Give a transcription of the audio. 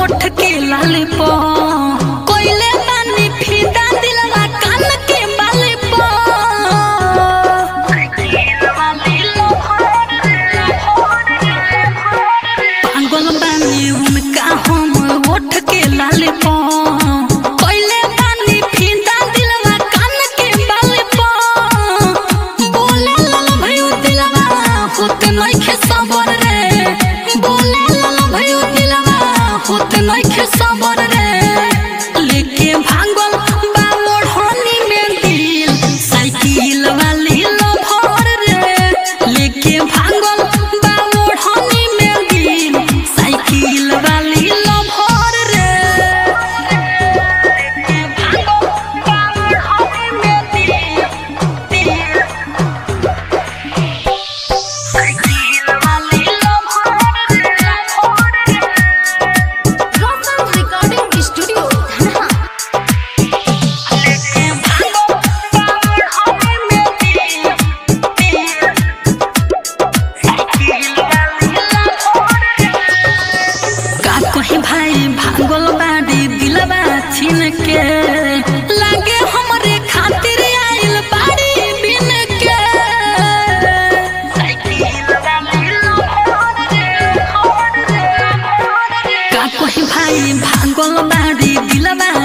होठ के लाल पो कोइले बानी फिदा दिलवा कान के बाल पो पागल बानी उनका हम होठ के लाल पो कोइले बानी फिदा दिलवा कान के बाल पो बोले लाल भयो दिलवा होते नइखे सबर रे बोले लाल भयो दिलवा होते नइखे सबर रे लेके भागल बा मोढ़नी में दिल साइकिल वाली लभर रे लेके भागल बा मोढ़नी में दिल साइकिल वाली लभर रे लेके भागल बा मोढ़नी में दिल दिल साइकिल वाली लभर रे लभर रे Rosal Recording Studio, Dhanha. लेके भागल बा मोढ़नी में दिल दिल साइकिल वाली लभर रे का कहीं भाई भागल बाड़ी दिलवा छीन के लागे हमरे खातिर आइल बाड़ी बिन के का कहीं भाई भागल बाड़ी दिलवा